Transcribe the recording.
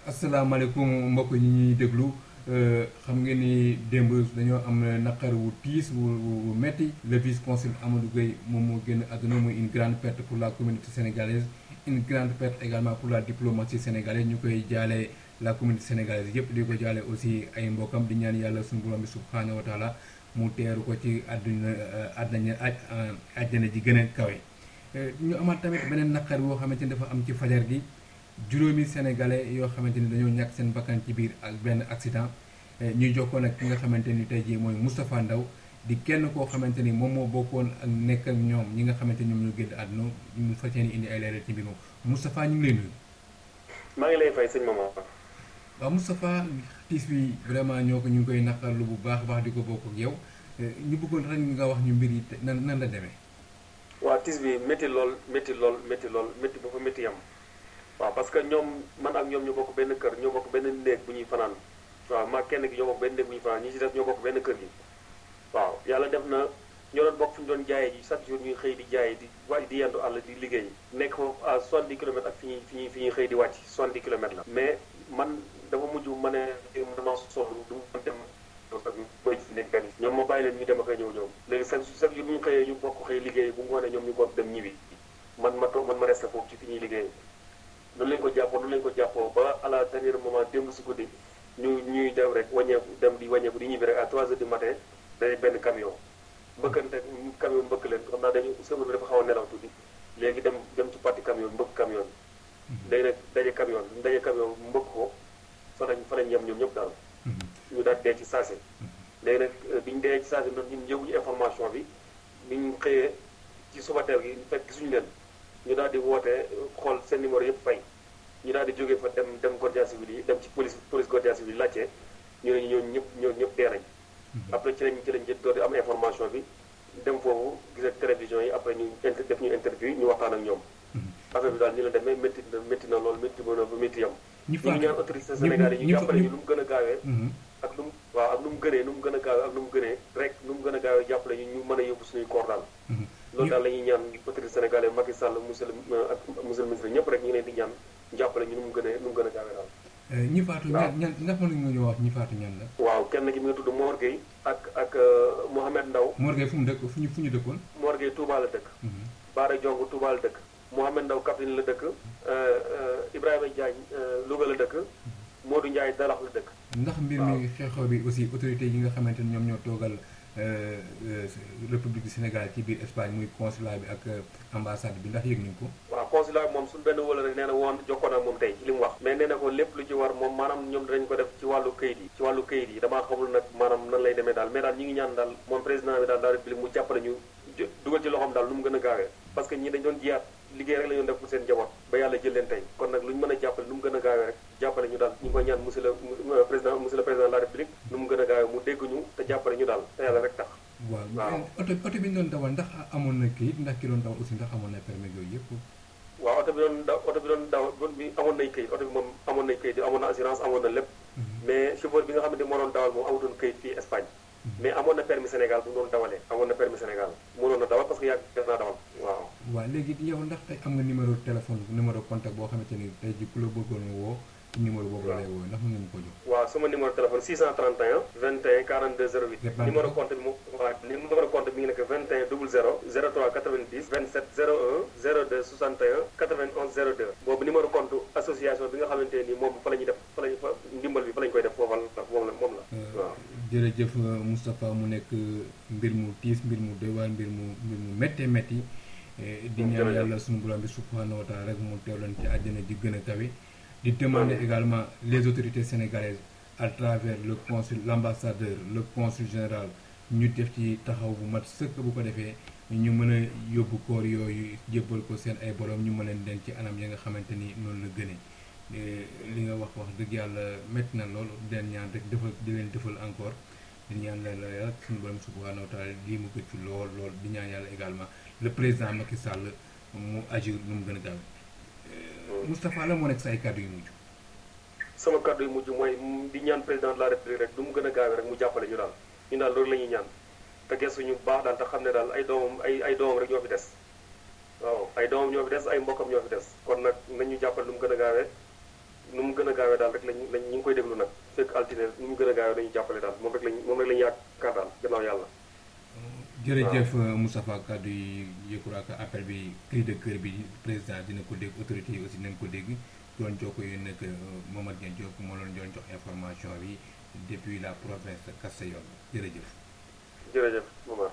asalaamaaleykum mbokk ñi ñuy déglu xam ngeen ni démb dañoo am naqar wu tiis wu wu metti le vice consul Amadou Gueye moom moo génn àdduna muy une grande perte pour la communauté sénégalaise une grande perte également pour la diplomatie sénégalaise ñu koy jaale la communauté sénégalaise yëpp di ko jaale aussi ay mbokkam di ñaan yàlla suñu borom bi subhaanahu wa taala mu teeru ko ci àdduna àdduna àjjana ji gën a kawe ñu amaat tamit beneen naqar woo xamante ni dafa am ci fajar gi juróomi sénégalais yoo xamante ni dañoo ñàkk seen bakkan ci biir ak benn accident ñuy jokkoon ak ki nga xamante ni tey jii mooy Moustapha Ndaw di kenn koo xamante ni moom moo bokkoon ak nekk ak ñoom ñi nga xamante ni ñoom ñoo génn àdduna ñu fas yéene indi ay leeral ci mbir moom Moustapha ñu ngi lay nuyu. maa ngi lay fay sëñ Mamadou. waaw Moustapha tiis bi vraiment ñoo ko ñu ngi koy naqarlu bu baax baax di ko bokk ak yow ñu bëggoon rek nga wax ñu mbir yi nan nan la demee. waaw tiis bi métti lool métti lool métti lool métti ba fa métti yam waaw parce que ñoom man ak ñoom ñoo bokk benn kër ñoo bokk benn néeg bu ñuy fanaan waaw maa kenn gi ñoo bokk benn néeg bu ñuy fanaan ñi ci def ñoo bokk benn kër gi waaw yàlla def na ñoo doon bokk fu ñu doon jaayee ji chaque jour ñuy xëy di jaayee di wàcc di yendu àll di liggéey nekk foofu à 70 kilomètres ak fi ñuy fi ñuy fi ñuy xëy di wàcc 70 kilomètres la mais man dafa mujj ma ne dama sonn du ma dem mooy nekk benn ñoom ma bàyyi leen ñu dem ak a ñëw ñoom léegi chaque chaque jour bu ñu xëyee ñu bokk xëy liggéey bu ngoonee ñoom ñu bokk dem ñibbi man ma toog man ma resté foofu ci fi ñuy liggéey noonu lañ ko jàppoo noonu lañ ko jàppoo ba à la dernier moment démb si guddi ñu ñuy dem rek wàññeeku dem di wàññeeku di ñibbi rek à 3 heures du matin day benn camion mbëkkante camion mbëkk leen xam naa dañu sëmër bi dafa xaw a nelaw tuuti léegi dem dem ci parti camion mbëkk camion bi léegi nag daje camion bi daje camion mbëkk ko fa lañ fa lañ yem ñoom ñëpp daal ñu daal dee ci saasi léegi nag biñu dee ci saasi noonu ñun yëguñu information bi biñ xëyee ci suba teel gi fekk gisuñu leen ñu daal di woote xool seen numéro yëpp fay ñu daal di jógee fa dem dem guardia civil yi dem ci police police guardia civil yi laajte ñu ne ñooñu ñëpp ñooñu ñëpp dee nañ après ci lañ ci lañ jët door di am information bi dem foofu gis ak télévision yi après ñu def ñu interview ñu waxtaan ak ñoom affaire bi daal ni la demee métti na métti na loolu métti mën a ba métti yam ñu ngi ñaan autorité Sénégal yi ñu jàppale ñu lu mu gën a gaawee ak lu mu waaw ak lu mu gënee nu mu gën a gaawee ak lu mu gënee rek nu mu gën a gaawee jàppale ñu ñu mën a yóbbu suñuy koor daal loolu daal la ñuy ñaan autorité sénégalais Macky Sall monsieur ak monsieur le ministre ñëpp rek ñu ngi leen di ñaan jàppale ñu nu mu gënee nu mu gën a gaawee daal ñi faatu ñan ñan ndax mën nga ñu wax ñi faatu ñan la waaw kenn ki mi nga tudd Mor Gueye ak ak Mohamed Ndaw Mor Gueye fu mu dëkk fu ñu fu ñu dëkkoon Mor Gueye Touba la dëkk Baara Jong Touba la dëkk Mohamed Ndaw Kaffrine la dëkk Ibrahima Diagne Louga la dëkk Modou Ndiaye Dalax la dëkk ndax mbir mi xew-xew bi aussi autorité yi nga xamante ni ñoom ñoo toogal république du Sénégal ci biir Espagne muy consulat bi ak ambassade bi ndax yëg nañu ko waaw consulat bi moom suñu benn wala rek nee na woon jokkoon ak moom tey ci li mu wax mais nee na ko lépp lu ci war moom maanaam ñoom dinañ ko def ci wàllu këyit yi ci wàllu këyit yi damaa xamul nag maanaam nan lay demee daal mais daal ñi ngi ñaan daal moom président bi daal la république mu jàppale ñu dugal ci loxoom daal nu mu gën a gaawee parce que ñi dañ doon jiyaat liggéey rek la ñu def pour seen njaboot ba yàlla jël leen tey kon nag lu ñu mën a jàppale nu mu gën a gaawee rek jàppale ñu daal ñu ngi koy ñaan monsieur le président monsieur le président de la république nu mu gën a gaawee mu dégg ñu te jàppale ñu daal te yàlla rek tax waaw oto oto bi ñu doon dawal ndax amoon na kayit ndax ki doon dawal aussi ndax amoon na permis yooyu yëpp waaw oto bi doon daw oto bi doon daw bi amoon nay kayit oto bi moom amoon nay kayit amoon na assurance amoon na lépp mais chauffeur bi nga xamante moo doon dawal moom amutoon kayit fii Espagne mais amoon na permis Sénégal bu mu doon dawalee amoon na permis Sénégal mënoon na dawal parce que yàgg def naa dawal waaw waaw léegi yow ndax tey am nga numéro téléphone numéro contact boo xamante ni tey ji ku la bëggoon woo numéro boobu lay woo ndax mën nga ñu ko jox waaw sama numéro téléphone 631 21 42 08 numéro compte bi mu waaw numéro compte bi ngi nekk 21 00 03 90 27 01 02 61 91 02 boobu numéro compte association bi nga xamante ni moom fa la ñuy def fa lañu fa ndimbal bi fa la ñu koy def foofa la moom la moom la waaw jërëjëf Moustapha mu nekk mbir mu tiis mbir mu doy waar mbir mu mbir mu méttee métti di ñaan yàlla suñu borom bi subhanahu wa taala rek mu teewloon ci àjjana ji gën a kawe di demander également les autorités sénégalaises à travers le consul l'ambassadeur le consul général ñu def ci taxaw bu mat sëkk bu ko defee ñu mën a yóbbu koor yooyu jébbal ko seen ay borom ñu mën leen den ci anam ya nga xamante ni noonu la gënee li nga wax wax dëgg yàlla métti na lool di leen ñaan rek defal di leen defal encore di ñaan leen la yàlla suñu borom subhanahu wa taala lii mu gëj fi lool lool di ñaan yàlla également le président Macky Sall mu agir nu mu gën a gaaw Moustapha la moo nekk sa ay kàddu yu mujj. sama kàddu yu mujj mooy di ñaan président de la république rek du mu gën a gaawee rek mu jàppale ñu daal ñu daal loolu la ñuy ñaan te gëstu ñu baax daal te xam ne daal ay doomam ay ay doomam rek ñoo fi des waaw ay doomam ñoo fi des ay mbokkam ñoo fi des kon nag nañu jàppale lu mu gën a gaawee nu mu gën a gaawee daal rek lañ lañ ñu ngi koy déglu nag fekk altine nu mu gën a gaawee dañuy jàppale daal moom rek lañ moom rek lañu yaakaar daal gannaaw yàlla jërëjëf Moustapha kaddu yi yëkkul ak appel bi cri de cœur bi président dina ko dégg autorité yi aussi dinañ ko dégg doon jokko yéen nag Momar Dieng Diop moo leen doon jox information bi depuis la province de Castellón jërëjëf jërëjëf Momar